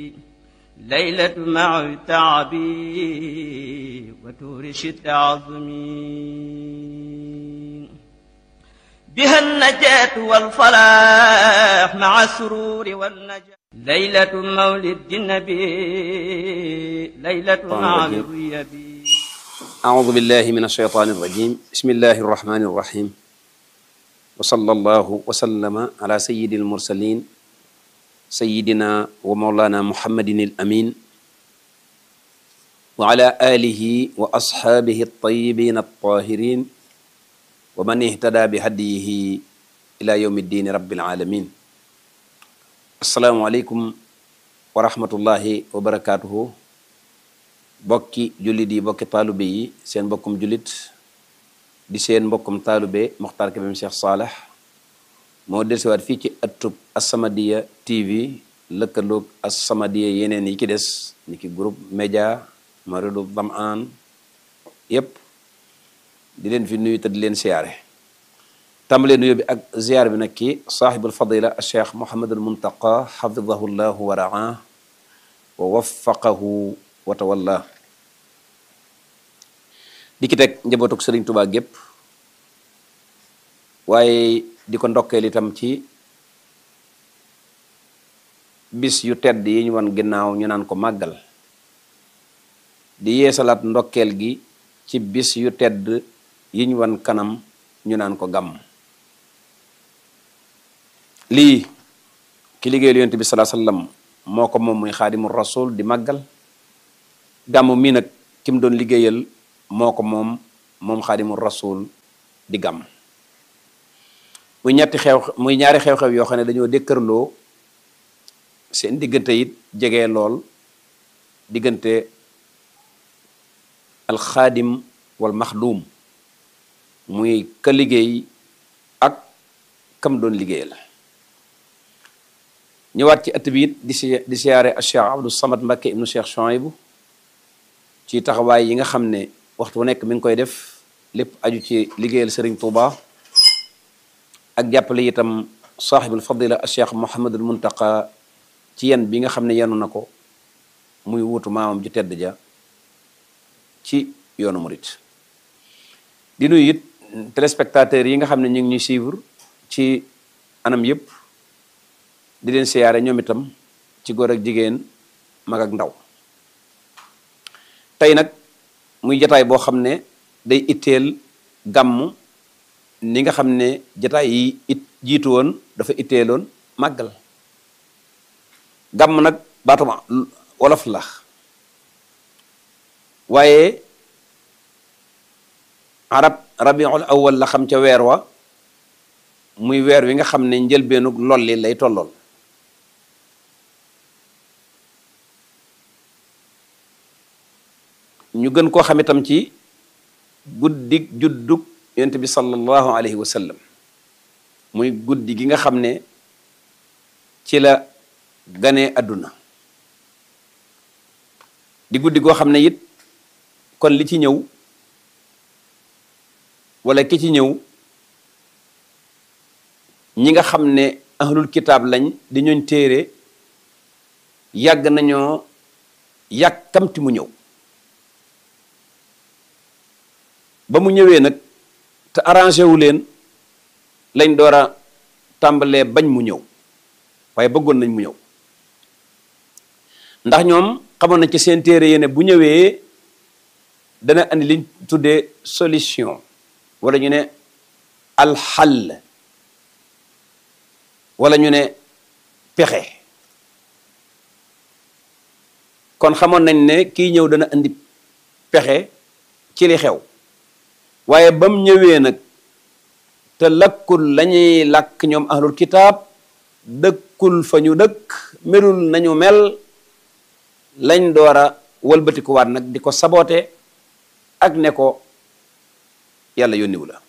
ليلة مع تعبي وتورش التعظمين بها النجاة والفلاح مع السرور والنجاة ليلة مولد النبي ليلة مع الريبي أعوذ بالله من الشيطان الرجيم بسم الله الرحمن الرحيم وصلى الله وسلم على سيد المرسلين سيدنا ومولانا محمد الأمين وعلى آله وأصحابه الطيبين الطاهرين ومن اهتدى بهديه إلى يوم الدين رب العالمين السلام عليكم ورحمة الله وبركاته bokki jullit yi bokki taalube yi seen mbokkum jullit di seen mbokkum taalube Mokhtar Kébé Cheikh Saleh moo dellusiwaat fii ci ëttub As-Samadiyya TV lëkkaloog As-Samadiyya yeneen yi ci des ni ki groupe média Maridu Zamaan yépp di leen fi nuyu te di leen siyaare tàmbalee nuyu bi ak ziyaar bi nag ki saaxibul fadila Cheikh Mouhamadul Muntaqa xafidahu llahu wa raa wa waffaqahu wa tawalla di ki teg njabootuk Sëriñ Tuubaa gépp waaye di ko ndokkeel itam ci bis yu tedd yi ñu wan ginnaaw ñu naan ko màggal di yeesalaat ndokkeel gi ci bis yu tedd yi ñu wan kanam ñu naan ko gàmm lii ki liggéeyal yonent bi salaa sallam moo ko moom muy xaadimu rasul di màggal gàmm mii nag ki mu doon liggéeyal moo ko moom moom xaadimu rasul di gàmm muy ñetti xew muy ñaari xew-xew yoo xam ne dañoo dëkkërloo seen diggante it jege lool diggante alxaadim wal maxduum muy ka liggéey ak kam doon liggéeyal ñëwaat ci ëtt bi it di si di siyaare Cheikh Abdou Samad Mbacké ibnu Cheikh Chouaïbou ci taxawaay yi nga xam ne waxtu wu nekk mi ngi koy def lépp aju ci liggéeyal Serigne Touba ak jàppale itam saaxibul fadila Cheikh Mouhamadul Muntaqa ci yen bi nga xam ne yenu na ko muy wuutu maamam ju tedd ja ci yoonu murit di nuyu it téléspectateurs yi nga xam ne ñu ngi ñuy suivre ci anam yëpp di leen siyaare ñoom itam ci góor ak jigéen mag ak ndaw tey nag muy jataay boo xam ne day itteel gàmm ni nga xam ne jataay yi it jiitu woon dafa itteeloon màggal gàmm nag baatuma wolof la waaye arab rabiul awwal la xam ca weer wa muy weer wi nga xam ne njëlbeenug lolli lay tollool ñu gën koo xam itam ci guddig juddug yonent bi sallallahu alayhi wa sallam muy guddi gi nga xam ne ci la ganee àdduna di guddi goo xam ne it kon li ci ñëw wala ki ci ñëw ñi nga xam ne ahlul kitaab lañ di ñooñ téere yàgg nañoo yàkkamti mu ñëw ba mu ñëwee nag te arrangé wu leen lañ door a tàmbalee bañ mu ñëw waaye bëggoon nañ mu ñëw ndax ñoom xamoon nañ ci seen téere yéene bu ñëwee dana andi liñ tuddee solution wala ñu ne alxall wala ñu ne pexe kon xamoon nañ ne kii ñëw dana andi pexe ci li xew waaye bam ñëwee nag te lakkul lañuy làkk ñoom ahlul kitaab dëkkul fa ñu dëkk melul nañu mel lañ door a wëlbatikuwaat nag di ko saboote ak ne ko yàlla yónniwu la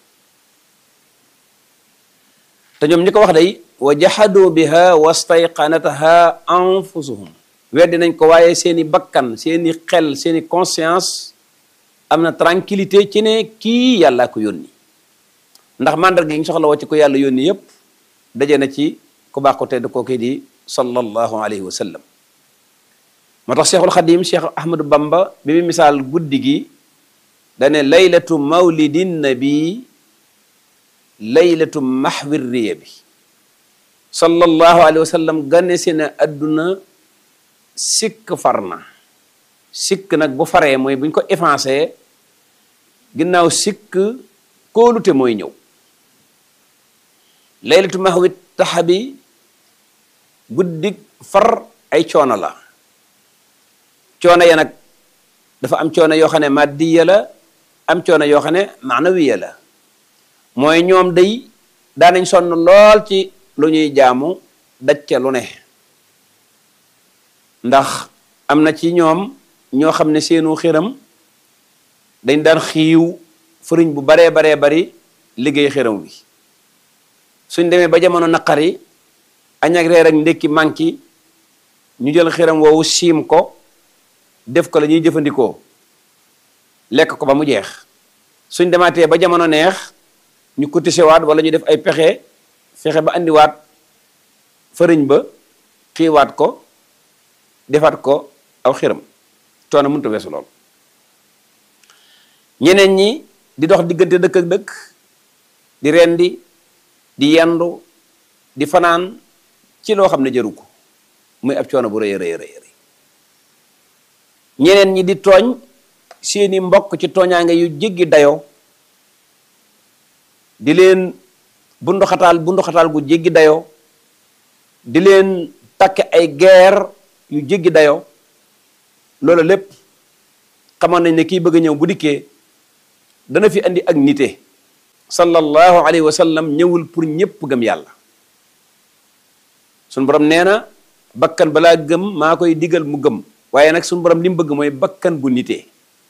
te ñoom ñi ko wax day wa jahadu biha wastayqanataha anfusuhum weddi nañ ko waaye seeni bakkan seeni xel seeni conscience am na tranquillité ci ne kii yàllaa ko yónni ndax mandarga yi ñu soxla woo ci ko yàlla yónni yépp daje na ci ku baax ko tedd kooku di sallallahu alayhi wa sallam moo tax cheikhul xadim cheikh ahmadou bamba bi mu misaal guddi gi dane laylatu mawlidin nabi laylatu mahwi riya bi sallallahu alayhi wa sallam gane si ne adduna sikk far na sikk nag bu faree mooy buñ ko effacé ginnaaw sikk kóolute mooy ñëw laylatu mahwi taxabi guddig far ay coono la coono ya nag dafa am coono yoo xam ne maddiya la am coono yoo xam ne maanawiya la mooy ñoom day daanañ sonn lool ci lu ñuy jaamu daj ca lu ne ndax am na ci ñoom ñoo xam ne seenu xiram dañ daan xiiw fëriñ bu baree baree bari liggéey xiram wi suñ demee ba jamono naqari añ ak reer ak ndékki manki ñu jël xiram woowu siim ko def ko la ñuy jëfandikoo lekk ko ba mu jeex suñ demaatee ba jamono neex ñu cotisewaat wala ñu def ay pexe fexe ba andiwaat fëriñ ba xiiwaat ko defaat ko aw xiram coono mënut a weesu lool ñeneen ñi di dox diggante dëkk ak dëkk di rendi di yendu di fanaan ci loo xam ne jëru ko muy ab coono bu rëy rëy rëy rëy ñeneen ñi di tooñ seeni mbokk ci tooñaange yu jéggi dayoo di leen bunduxataal bunduxataal gu jéggi dayoo di leen takke ay guerre yu jéggi dayoo loolu lépp xamoon nañ ne kii bëgg a ñëw bu dikkee dana fi andi ak nite sallallahu alayhi wa sallam ñëwul pour ñëpp gëm yàlla suñu borom nee na bakkan balaa gëm maa koy digal mu gëm waaye nag suñu borom li mu bëgg mooy bakkan bu nite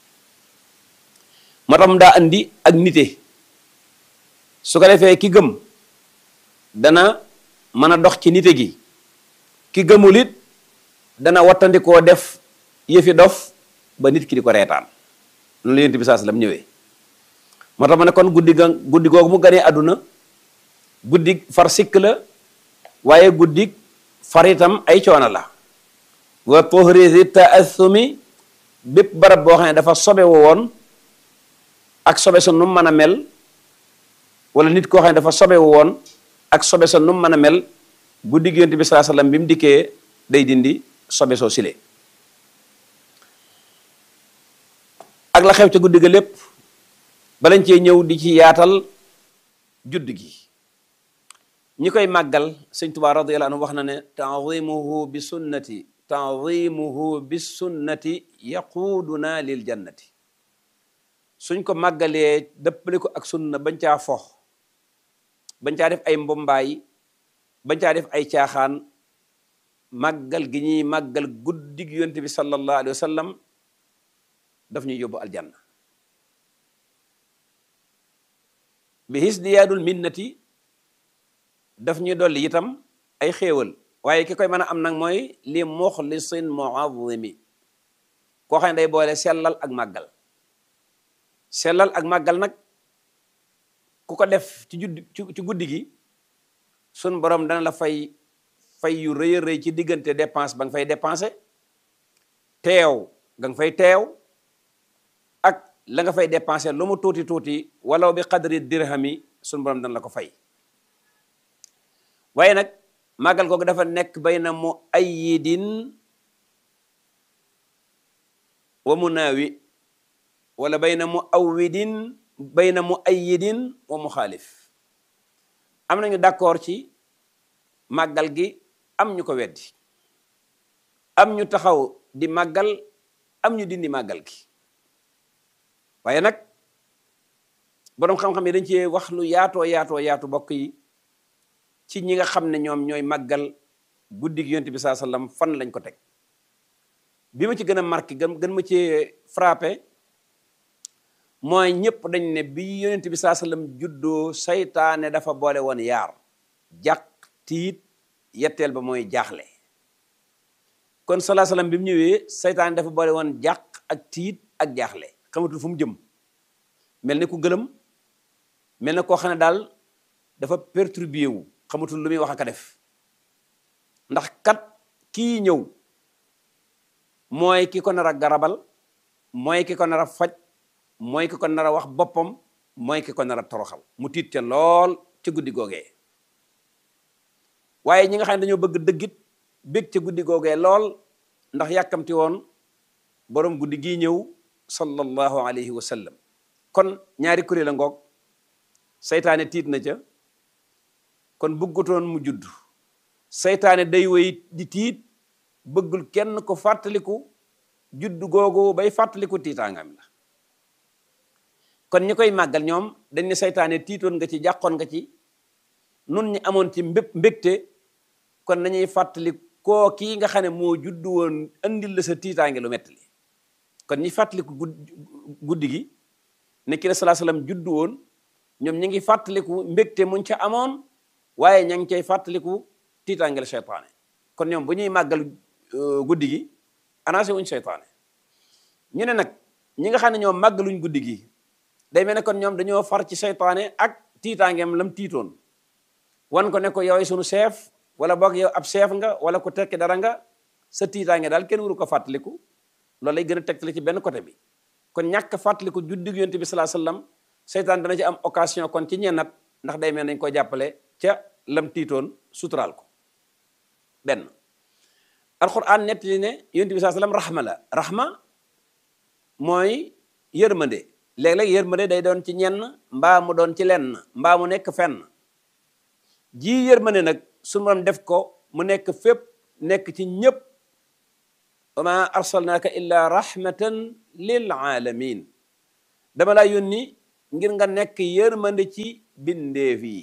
moo tax mu daa andi ak nite su ko defee ki gëm dana mën a dox ci nite gi ki gëmul it dana wattandikoo def yëfi dof ba nit ki di ko reetaan loolu yonent bi saa sallam ñëwee moo tax ma ne kon guddi ga guddi googu mu ganee àdduna guddi far sikk la waaye guddi far itam ay coono la wa tuhrisi taassumi bépp barab boo xam ne dafa sobe woon ak sobe sa nu mën a mel wala nit koo xam ne dafa sobe woon ak sobe sa nu mën a mel guddi gi yonent bi saa sallam bi mu dikkee day dindi sobe soo sile ak la xew ca guddi ga lépp balañ cee ñëw di ci yaatal judd gi ñi koy màggal sëñ Tuubaa radiyallahu anhu wax na ne ta'zimuhu bi sunnati ta'zimuhu bi sunnati yaquuduna lil jannati suñ ko màggalee dëppale ko ak sunna bañ caa fox bañ caa def ay mbombaay bañ caa def ay caaxaan màggal gi ñuy màggal guddig yonent bi sallallahu alayhi wa sallam daf ñuy yóbbu aljanna bi hisdiyaadul minnati daf ñuy dolli itam ay xéewal waaye ki koy mën a am nag mooy li muxlisin muazimi koo xam ne day boole sellal ak màggal sellal ak màggal nag ku ko def ci judd ci guddi gi sun borom dana la fay fay yu rëy a rëy ci diggante dépense ba nga fay dépensé teew nga nga fay teew ak la nga fay dépensé lu mu tuuti tuuti walaw bi qadri dirhami sun borom dana la ko fay waaye nag màggal googu dafa nekk bayna mu ayyidin wa munaawi wala bayna mu awwidin bayna mu ayyidin wa mu xaalif am nañu d'accord ci màggal gi am ñu ko weddi am ñu taxaw di màggal am ñu dindi màggal gi waaye nag boroom xam-xam yi dañ ci wax lu yaatoo yaatoo yaatu bokk yi ci ñi nga xam ne ñoom ñooy màggal guddi gi yonent bi saa sallam fan lañ ko teg bi ma ci gën a marqué gën gën ma ci frappé mooy ñëpp dañ ne bi yonent bi saa sallam juddoo saytaane dafa boole woon yaar jàq tiit yetteel ba mooy jaaxle kon salaa sallam bi mu ñëwee saytaane dafa boole woon jàq ak tiit ak jaaxle xamatul fu mu jëm mel ni ku gëlëm mel na koo xam ne daal dafa perturbé wu xamatul lu muy wax ak a def ndax kat kii ñëw mooy ki ko nar a garabal mooy ki ko nar a faj mooy ki ko nar a wax boppam mooy ki ko nar a toroxal mu tiit ca lool ca guddi googee waaye ñi nga xam ne dañoo bëgg dëggit bég ca guddi googee lool ndax yàkkamti woon boroom guddi gii ñëw sallallahu alayhi wa sallam kon ñaari kuréel a ngoog seytaane tiit na ca kon bëggutoon mu judd seytaane day woy di tiit bëggul kenn ko fàttaliku judd googu bay fàttaliku tiitaangam la kon ñi koy màggal ñoom dañ ne seytaane tiitoon nga ci jàqoon nga ci nun ñi amoon ci mbép mbégte kon nañuy fàttali koo kii nga xam ne moo judd woon andil la sa tiitaange lu metti li kon ñi fàttaliku guddi gi ne ki la salaa salaam judd woon ñoom ñi ngi fàttaliku mbégte muñ ca amoon waaye ña ngi cay fàttaliku tiitaange la seytaane kon ñoom bu ñuy màggal guddi gi annoncé wuñ seytaane ñu ne nag ñi nga xam ne ñoom màggaluñ guddi gi day mel ne kon ñoom dañoo far ci seytaane ak tiitaangeem lam tiitoon wan ko ne ko yow sunu chef wala boog yow ab chef nga wala ko tekki dara nga sa tiitaange daal kenn waru ko fàttaliku loolu lay gën a tegtale ci benn côté bi kon ñàkk fàttaliku juddig yonent bi salaa sallam seytaan dana ci am occasion kon ci ñennat ndax day mel nañ ko jàppale ca lam tiitoon suturaal ko benn alquran nettali ne yonent bi salaa sallam rahma la rahma mooy yërmande léeg-léeg yërmande day doon ci ñenn mbaa mu doon ci lenn mbaa mu nekk fenn ji yërmande nag suñu borom def ko mu nekk fépp nekk ci ñëpp wa ma arsalnaaka illa rahmatan lil alamin dama laa yónni ngir nga nekk yërmande ci bindeef yi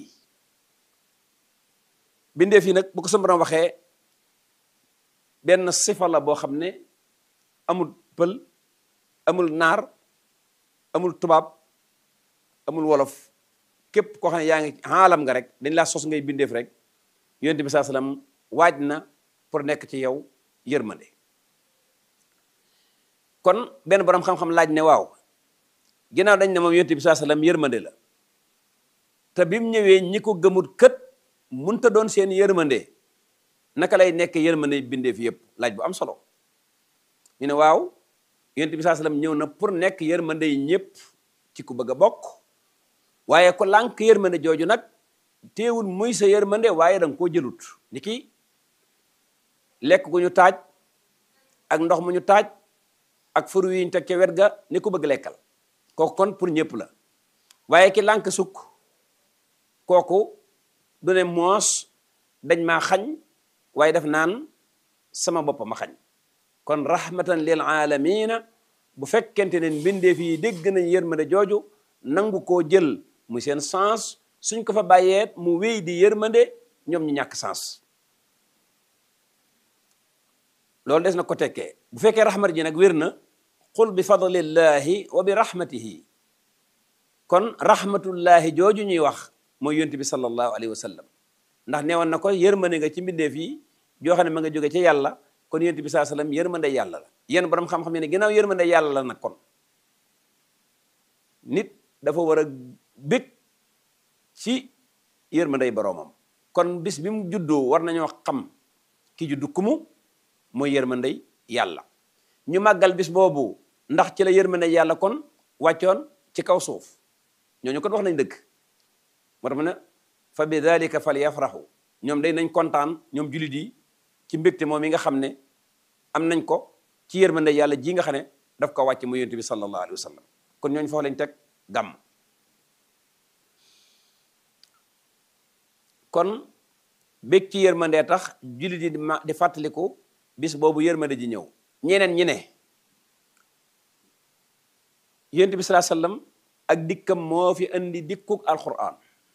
bindeef yi nag bu ko suñu borom waxee benn sifa la boo xam ne amul pël amul naar amul tubaab amul wolof képp koo xam ne yaa ngi xaalam nga rek dañ laa sos ngay bindeef rek yonent bi saa salaam waaj na pour nekk ci yow yërmande kon benn borom xam-xam laaj ne waaw ginnaaw dañ ne moom yonent bi saa salaam yërmande la te bi mu ñëwee ñi ko gëmut kët munta doon seen yërmande naka lay nekk yërmande bindeef yëpp laaj bu am solo ñu ne waaw yonent bi saa salaam ñëw na pour nekk yërmande yi ñëpp ci ku bëgg a bokk waaye ko lànk yërmande jooju nag teewul muy sa yërmande waaye danga koo jëlut ni ki lekk gu ñu taaj ak ndox mu ñu taaj ak furu yi ñu teg ca wet ga ni ko bëgg lekkal kooku kon pour ñëpp la waaye ki lànk sukk kooku du ne moos dañ maa xañ waaye def naan sama bopp ma xañ kon rahmatan lil alamina bu fekkente ne mbindeef yi dégg nañ yërmande jooju nangu koo jël muy seen sens suñ ko fa bàyyeet mu wéy di yërmande ñoom ñu ñàkk sens loolu des na ko tekkee bu fekkee rahmat ji nag wér na qul bi fadlillahi wa bi rahmatihi kon rahmatullahi jooju ñuy wax mooy yonent bi sallallahu alayhi wa sallam ndax neewoon na ko yërmande nga ci mbindeef yi joo xam ne ma nga jóge ci yàlla kon yonent bi saa sallam yërmande yàlla la yéen borom xam-xam ne ginnaaw yërmande yàlla la nag kon nit dafa war a bég ci yërmandey boroomam kon bis bi mu juddoo war nañoo xam ki juddu kumu mooy yërmandey yàlla ñu màggal bis boobu ndax ci la yërmandey yàlla kon wàccoon ci kaw suuf ñooñu kon wax nañ dëgg moo tax ma ne fa bi dalika fal yafraxu ñoom day nañ kontaan ñoom jullit yi ci mbégte moom yi nga xam ne am nañ ko ci yërmandey yàlla ji nga xam ne daf ko wàcc mu yonent bi sallallahu alayhi wa sallam kon ñooñu foofu lañ teg gàmm kon bég ci yërmandee tax jullit yi di ma di fàttaliku bis boobu yërmande ji ñëw ñeneen ñi ne yonent bi salaa sallam ak dikkam moo fi indi dikkuk alquran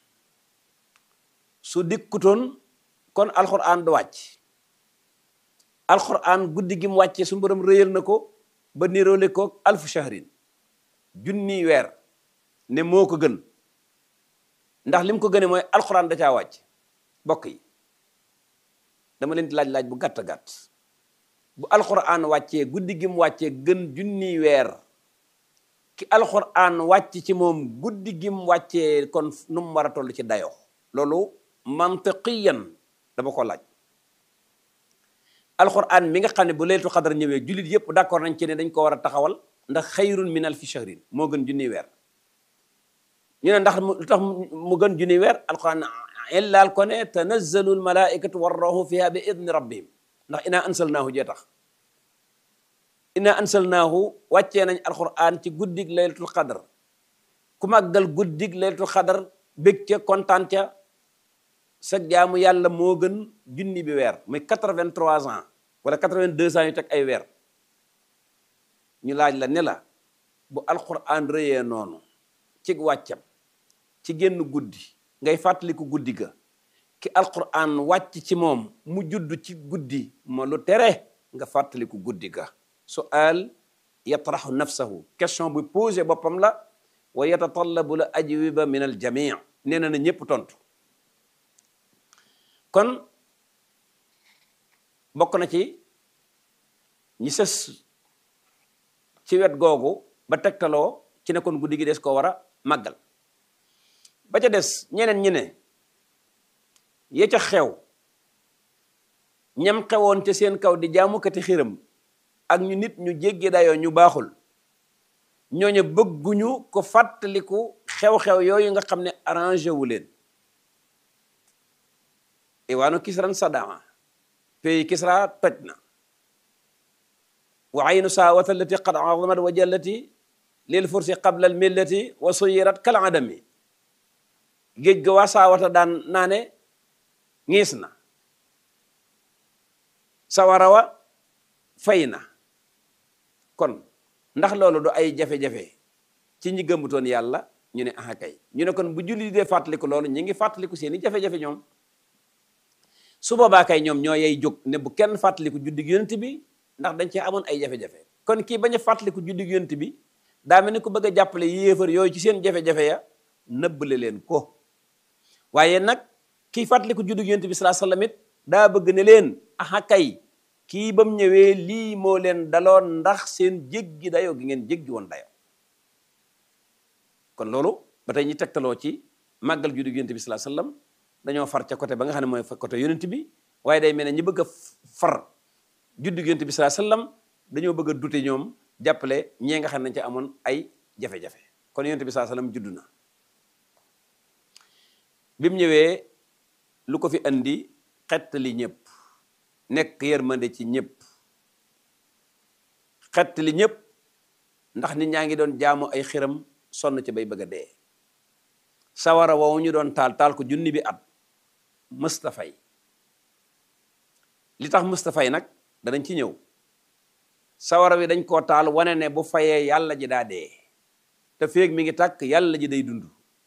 su dikkutoon kon alquran du wàcc alquran guddi gi mu wàccee su borom rëyal na ko ba niroole ko alfu shahrin junni weer ne moo ko gën ndax lim ko gëne mooy alquran da caa wàcc bokk yi dama leen di laaj laaj bu gàtt gàtt bu alquran wàccee guddi gi mu wàccee gën junni weer ki alquran wàcc ci moom guddi gi mu wàccee kon nu mu war a toll ci dayoo loolu mantiqiyan dama ko laaj alquran mi nga xam ne bu laylatul xadar ñëwee jullit yëpp d'accord nañ ci ne dañ ko war a taxawal ndax xayrun min alfi shahrin moo gën junniy weer ñu ne ndax lu tax mu gën junniy weer alquran illaal ko ne tanazzalu almalaikatu warruhu fiha bi idni rabbihim ndax inaa ansalnaahu jee tax inaa ansalnaahu wàccee nañ alquran ci guddig laylatul xadar ku màggal guddig laylatul xadar bég ca kontaan ca sa jaamu yàlla moo gën junni bi weer muy quatre-vingt-trois ans wala quatre-vingt-deux ans yu teg ay weer ñu laaj la ne la bu alquran rëyee noonu ci wàccam ci génn guddi ngay fàttaliku guddi ga ki alquran wàcc ci moom mu judd ci guddi ma lu tere nga fàttaliku guddi ga sual yatraxu nafsahu question bu posé boppam la wa yatatallabu la ajwiba min al jamii nee na na ñépp tontu kon bokk na ci ñi sës ci wet googu ba tegtaloo ci ne kon guddi gi des koo war a màggal ba ca des ñeneen ñi ne ya ca xew ñam xewoon ca seen kaw di jaamukati xiram ak ñu nit ñu jéggi dayoo ñu baaxul ñooñu bëgguñu ko fàttaliku xew-xew yooyu nga xam ne arrangé wu leen iwaanu kisran sadama pays kisra toj na wa aynu saawata allati qad azamat wa jallati lil fursi qabla al millati wa suyirat kal adami géej ga waa saawata daan naa ne ngiis na sawara wa fay na kon ndax loolu du ay jafe-jafe ci ñi gëmmutoon yàlla ñu ne aha kay ñu ne kon bu julli dee fàttaliku loolu ñi ngi fàttaliku seeni jafe-jafe ñoom su boobaa kay ñoom ñoo yey jóg ne bu kenn fàttaliku juddig yonent bi ndax dañ cee amoon ay jafe-jafe kon kii bañ a fàttaliku juddig yonent bi daa mel ni ku bëgg a jàppale yéefar yooyu ci seen jafe-jafe ya nëbbale leen ko waaye nag kii fàttaliku juddig yonent bi salaa sallam it daa bëgg ne leen aha kay kii ba mu ñëwee lii moo leen daloon ndax seen jéggi dayoo gi ngeen jéggi woon dayoo kon loolu ba tey ñi tegtaloo ci màggal juddu yonent bi sallallahu alayhi wasallam dañoo far ca côté ba nga xam ne mooy côté yonent bi waaye day mel ne ñi bëgg a far juddu yonent bi sallallahu alayhi wasallam dañoo bëgg a dute ñoom jàppale ñee nga xam ne nañ ca amoon ay jafe-jafe kon yonent bi sallallahu alayhi wasallam juddu na bi mu ñëwee lu ko fi andi xettali ñëpp nekk yërmande ci ñëpp xettali ñëpp ndax nit ñaa ngi doon jaamu ay xiram sonn ci bay bëgg a dee sawara woowu ñu doon taal taal ko junni bi at mustafay li tax mustafay nag danañ ci ñëw sawara wi dañ koo taal wane ne bu fayee yàlla ji daa dee te féeg mi ngi tàkk yàlla ji day dund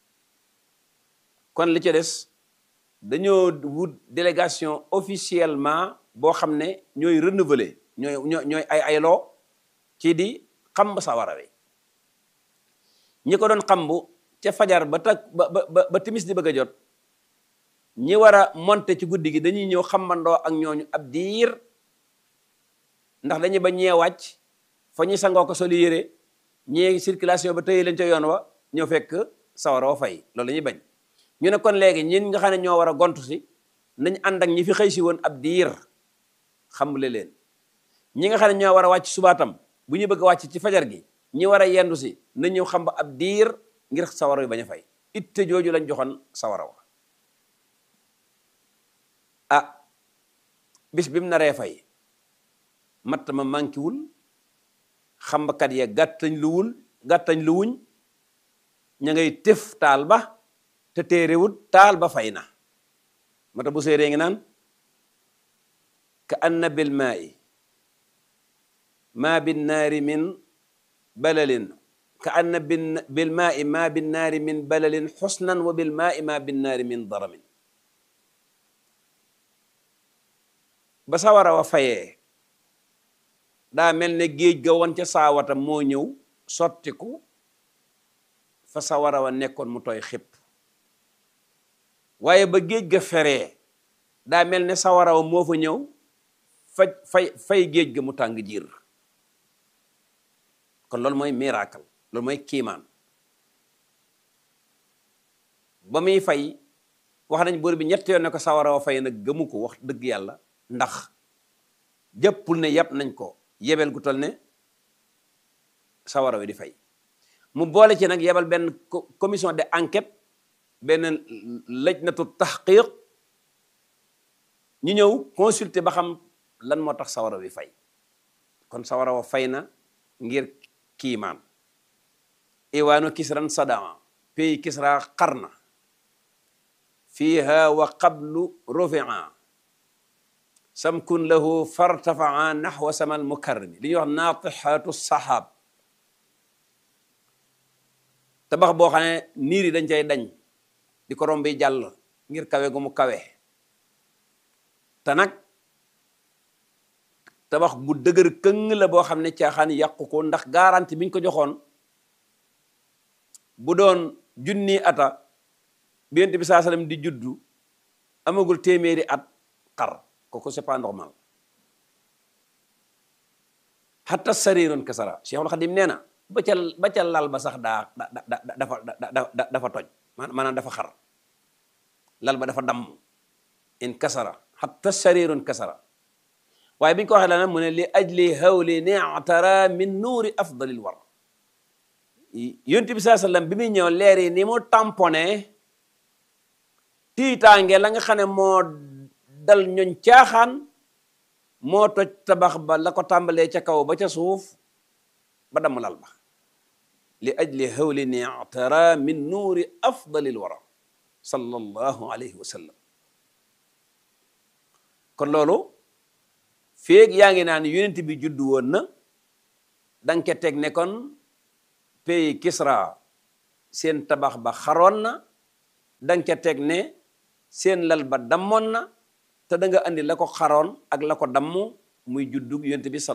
kon li ci des dañoo wut délégation officiellement boo xam ne ñooy renouveler ñooy ñooy ay ayloo ci di xamb sawara wi ñi ko doon xambu ca fajar ba tak ba ba ba timis di bëgg a jot ñi war a monter ci guddi gi dañuy ñëw xambandoo ak ñooñu ab diir ndax dañuy ba ñee wàcc fa ñuy sangoo ko soli yére ñee circulation ba tëye leen ca yoon wa ñëw fekk sawara wa fay loolu la ñuy bañ ñu ne kon léegi ñin nga xam ne ñoo war a gontu si nañ ànd ak ñi fi xëy si woon ab diir xambule leen ñi nga xam ne ñoo war a wàcc subaatam bu ñu bëgg a wàcc ci fajar gi ñi war a yendu si na ñëw xam ba ab diir ngir sawara wi bañ a fay itte jooju lañ joxoon sawara wa ah bis bi mu naree fay matt ma mankiwul xambakat ya gàttañ luwul gàttañ luwuñ ña ngay tëf taal ba te téerewut taal ba fay na mata bu séerée ngi naan ka anna bil maa'i ma bin naari min balalin ka anna bil maa'i ma bin naari min balalin xusnan wa bil maa'i ma bin naari min daramin ba sawara wa fayee daa mel ne géej ga woon ca saawata moo ñëw sottiku fa sawara wa nekkoon mu tooy xépp waaye ba géej ga feree daa mel ne sawara wa moo fa ñëw faj fay fay géej ga mu tàng jiir kon loolu mooy miracle loolu mooy kiimaan ba muy fay wax nañ buur bi ñett yoon ne ko sawara wa fay nag gëmu ko wax dëgg yàlla ndax jëppul ne yàpp nañ ko yebel gu tol ne sawara wi di fay mu boole ci nag yebal benn commission de enquête benn lajnatu taxqiq ñu ñëw consulter ba xam lan moo tax sawara wi fay kon sawara wa fay na ngir kiimaan iwaanu kisran sadaa pays kisra qarna fiha wa qablu rufia samkun lahu fartafaa naxwa samal mukarrami li ñuy wax naatixaatu saxaab tabax boo xam ne niir yi dañ cay dañ di ko rombi jàll ngir kawe gu mu kawe te nag tabax bu dëgër këng la boo xam ne caaxaan yàqu ko ndax garanti biñ ko joxoon bu doon junni ata bi Yonent bi saa sallam di juddu amagul téeméeri at xar kooku c'est pas normal hatta sariirun kasara Cheikhul Xadim nee na ba ca ba ca lal ba sax daa da dafa dafa toj maanaam dafa xar lal ba dafa damm in kasara hatta sariirun kasara waaye bi ñu ko waxee la mu ne li ajli hawli ni'tara min nuuri afdalil war Yonent bi saa sallam bi muy ñëw leer yi ni mu tamponné tiitaange la nga xam ne moo dal ñoñ caaxaan moo toj tabax ba la ko tàmbalee ca kaw ba ca suuf ba damm lal ba li ajli hawli ni'tara min nuuri afdalil wara sallallahu alayhi wa sallam kon loolu feeg yaa ngi naan yonent bi juddu woon na danga ca teg ne kon pays Kisra seen tabax ba xaroon na danga ca teg ne seen lal ba dammoon na te da nga andi la ko xaroon ak la ko damm muy juddug yonent bi